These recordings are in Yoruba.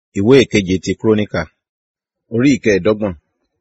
ìwé ìkeje ti kúrónìkà orí ìkẹẹ̀dọ́gbọ̀n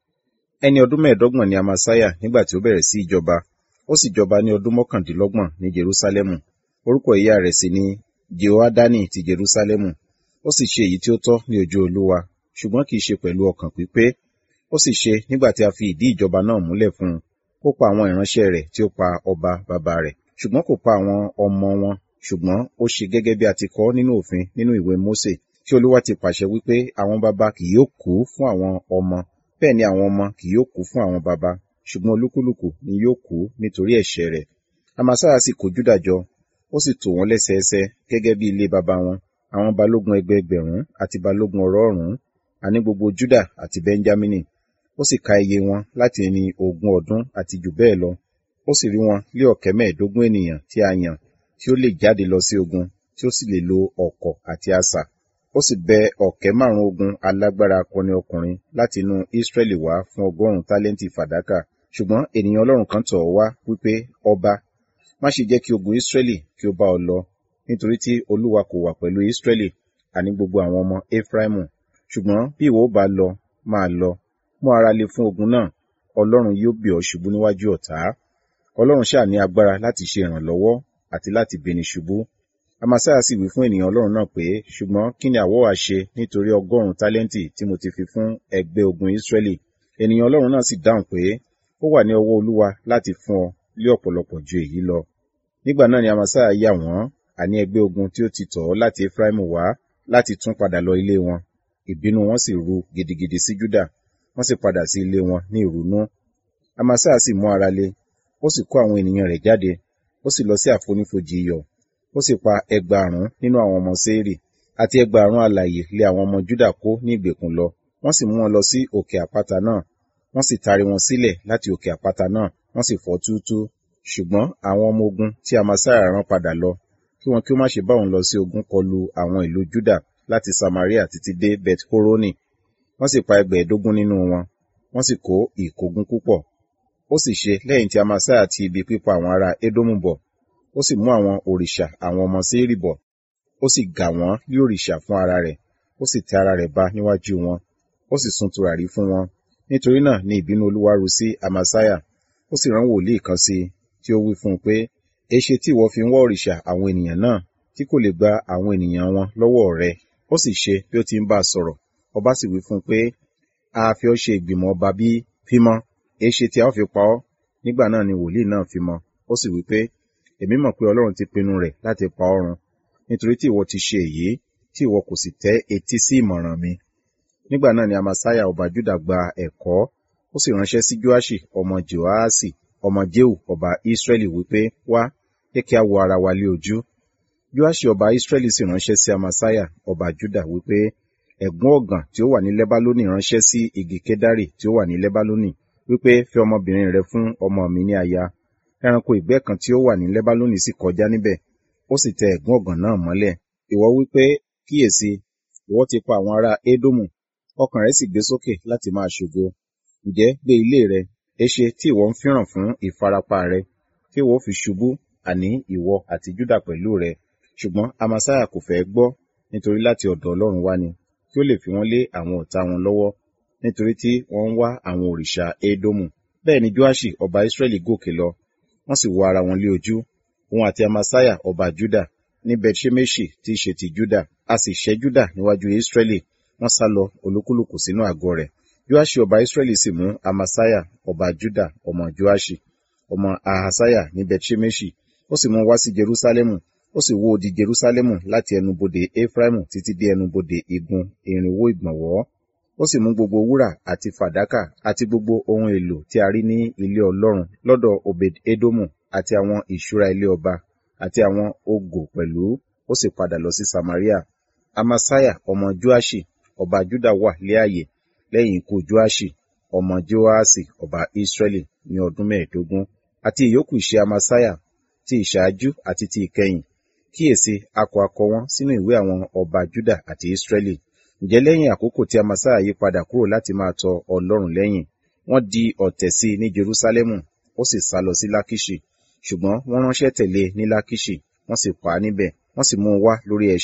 ẹni ọdún mẹ́ẹ̀ẹ́dọ́gbọ̀n ni amasiah nígbà tí ó bẹ̀rẹ̀ sí ìjọba ó sì jọba ní ọdún mọ́kàndínlọ́gbọ̀n ní jerúsálẹ́mù orúkọ ìyá rẹ̀ sì ni jehoadani ti jerúsálẹ́mù ó sì ṣe èyí tí ó tọ́ ní ojú olúwa ṣùgbọ́n kì í ṣe pẹ̀lú ọkàn pípé ó sì ṣe nígbà tí a fi ìdí ìjọba náà múlẹ̀ fún un ó pa àwọn ìránṣẹ́ rẹ̀ tí ó pa ọba bàbá rẹ̀ ṣùgbọ́n kò pa àwọn ọmọ wọn ṣùgbọ́n ó ṣe gẹ́gẹ́ bí a ti kọ nínú òfin nínú ìwé mósè tí olúwa ti pàṣẹ wípé àwọn baba kì yóò kú fún àwọn ọmọ bẹ́ẹ̀ ni àwọn ọmọ kì yóò kú fún àwọn baba ṣùgbọ́n olúkúlùkù ni yóò kú nítorí ẹ̀ṣẹ̀ rẹ̀ amasiah sì kó júdà jọ ó sì tò wọ́n lẹ́sẹẹsẹ gẹ́gẹ́ bí ilé baba wọn àwọn balógun ẹgbẹẹgbẹ̀rún àti balógun ọ̀rọ̀ọ̀rún àní gbogbo júdà àti bẹ́ńjámínì ó sì ka iye wọn láti ẹni ogún ọdún àti jù bẹ́ẹ̀ lọ ó sì rí wọn lé ọ̀kẹ́ mẹ́ẹ̀ẹ́dógún ènìyàn tí a yàn tí ó lè jáde lọ sí ogun tí ó sì lè lo ọ̀kọ̀ àti asà ó sì bẹ ọ̀kẹ́ márùn ogun alágbára akọni ọkùnrin láti inú Ísírẹ́lì wá fún ọgọ́rùn-ún tálẹ́ǹtì fàdákà ṣùgbọ́n ènìyàn Ọlọ́run kan tọ̀ ọ́ wá wípé ọba má ṣe jẹ́ kí ogun Ísírẹ́lì kí ó bá ọ lọ nítorí tí Olúwa kò wà pẹ̀lú Ísírẹ́lì àní gbogbo àwọn ọmọ Éfráímù ṣùgbọ́n bí ìwọ bá lọ máa lọ mú ara le fún ogun náà Ọlọ́run yóò bì ọ́ ṣubú níwájú ọ̀tá Ọlọ́run ṣáà ní agbára láti ṣe ìrànlọ́wọ́ àti láti bini ṣubú amasiah sì wí fún ènìyàn Ọlọ́run náà pé ṣùgbọ́n kí ni àwọ̀ wá ṣe nítorí ọgọ́rùn-ún tálẹ́ǹtì tí mo ti fi fún ẹgbẹ́ ogun Ísírẹ́lì ènìyàn Ọlọ́run náà sì dáhùn pé ó wà ní ọwọ́ Olúwa láti fún ọ lé ọ̀pọ̀lọpọ̀ ju èyí lọ nígbà náà ni amasiah yà wọ́n àní ẹgbẹ́ ogun tí ó ti tọ̀ ọ́ láti Efraimu wá láti tún padà lọ ilé wọn ìbínú wọn sì ru gidigidi sí Júdà wọ́n sì padà sí ilé wọn ní ìrunú amasiah sì mú ara le ó sì kó àwọn ènìyàn rẹ̀ jáde ó sì lọ sí àfonífojì iyọ̀ ó sì pa ẹgbàárún nínú àwọn ọmọ Séírì àti ẹgbàárún alààyè lé àwọn ọmọ Júdà kó ní ìgbèkùn lọ wọ́n sì mú wọn lọ sí òkè àpáta náà wọ́n sì tarí wọn sílẹ̀ láti òkè àpáta náà wọ́n sì fọ́ túútúú ṣùgbọ́n àwọn ọmọ ogun tí Amasiah rán padà lọ kí wọn kí ó má ṣe bá òun lọ sí ogun kọlu àwọn ìlú Júdà láti Samaria títí dé Bet Horoni wọ́n sì pa ẹgbẹ̀ẹ́dógún nínú wọn wọ́n sì kó ìkógun púpọ̀ ó sì ṣe lẹ́yìn tí Amasiah ti ibi pípa àwọn ará Édómù bọ̀ ó sì mú àwọn òrìṣà àwọn ọmọ Séírì bọ̀ ó sì gà wọ́n lé òrìṣà fún ara rẹ̀ ó sì tẹ ara rẹ̀ ba níwájú wọn ó sì sun tùràrí fún wọn nítorí náà ni ìbínú Olúwa ru sí Amasiah ó sì rán wòlíì kan sí i tí ó wí fún un pé èéṣe tí ìwọ fi ń wá òrìṣà àwọn ènìyàn náà tí kò lè gba àwọn ènìyàn wọn lọ́wọ́ rẹ ó sì ṣe bí ó ti ń bá a sọ̀rọ̀ ọba sì wí fún un pé a fi ọ́ ṣe ìgbìmọ̀ ọba bí fímọ́ èéṣe tí a ó fi pa ọ́ nígbà náà ni wòlíì náà fímọ́ ó sì wí pé èmi mọ̀ pé Ọlọ́run ti pinnu rẹ̀ láti pa ọ́ run nítorí tí ìwọ ti ṣe èyí tí ìwọ kò sì tẹ́ etí sí ìmọ̀ràn mi nígbà náà ni Amasiah ọba Júdà gba ẹ̀kọ́ ó sì ránṣẹ́ sí Joaṣi ọmọ Joaṣi ọmọ Jehu ọba Israẹli wípé wá jẹ́ kí a wo ara wa lé ojú Joaṣi ọba Israẹli sì ránṣẹ́ sí Amasiah ọba Júdà wípé ẹ̀gún ọ̀gàn tí ó wà ní Lẹ́bálónì ránṣẹ́ sí igi Kedari tí ó wà ní Lẹ́bálónì wípé fẹ́ ọmọbìnrin rẹ fún ọmọ mi ní aya ẹranko ìgbẹ́ kan tí ó wà ní Lẹ́bálónì sì kọjá níbẹ̀ ó sì tẹ ẹ̀gún ọ̀gàn náà mọ́lẹ̀ ìwọ wípé kíyèsí ìwọ ti pa àwọn ará Édómù ọkàn rẹ sì gbé sókè láti máa ṣògo ǹjẹ́ gbé ilé rẹ èṣe tí ìwọ ń fíràn fún ìfarapa rẹ tí ìwọ fi ṣubú àní ìwọ àti Júdà pẹ̀lú rẹ ṣùgbọ́n Amasiah kò fẹ́ gbọ́ nítorí láti ọ̀dọ̀ Ọlọ́run wá ni kí ó lè fi wọ́n lé àwọn ọ̀tá wọn lọ́wọ́ nítorí tí wọ́n ń wá àwọn òrìṣà Édómù bẹ́ẹ̀ ni Joaṣi ọba Israẹli gòkè lọ wọ́n sì wo ara wọn lé ojú òun àti Amasiah ọba Júdà ní Bethṣemeṣi tí í ṣe ti Júdà a sì ṣẹ́ Júdà níwájú Israẹli wọ́n sá lọ olúkúlùkù sínú àgọ́ rẹ̀ Joaṣi ọba Israẹli sì mú Amasiah ọba Júdà ọmọ Joaṣi ọmọ Ahasiah ní Bethṣemeṣi ó sì mú wá sí Jerúsálẹ́mù ó sì wó odi Jerúsálẹ́mù láti ẹnubodè Efraimu títí dé ẹnubodè igun irinwó ìgbọ̀nwọ́ ó sì mú gbogbo wúrà àti fàdákà àti gbogbo ohun èlò tí a rí ní ilé Ọlọ́run lọ́dọ̀ Obed Edomu àti àwọn ìṣúra ilé ọba àti àwọn ògò pẹ̀lú ó sì padà lọ sí Samaria Amasiah ọmọ Joaṣi ọba Juda wà lé ààyè lẹ́yìn ikú Joaṣi ọmọ Joaṣi ọba Israẹli ní ọdún mẹ́ẹ̀ẹ́dógún àti ìyókù iṣẹ́ Amasiah ti ìṣáájú àti ti ìkẹyìn kíyèsí akọ akọ wọn sínú ìwé àwọn ọba Juda àti Israẹli ǹjẹ́ lẹ́yìn àkókò tí Amasiah yí padà kúrò láti máa tọ Ọlọ́run lẹ́yìn wọ́n di ọ̀tẹ̀ sí ní Jerúsálẹ́mù ó sì sá lọ sí Lákíṣì ṣùgbọ́n wọ́n ránṣẹ́ tẹ̀lé ní Lákíṣì wọ́n sì pa á níbẹ̀ wọ́n sì mú un wá lórí ẹṣin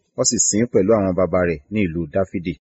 wọ́n sì sin ín pẹ̀lú àwọn baba rẹ̀ ní ìlú Dáfídì.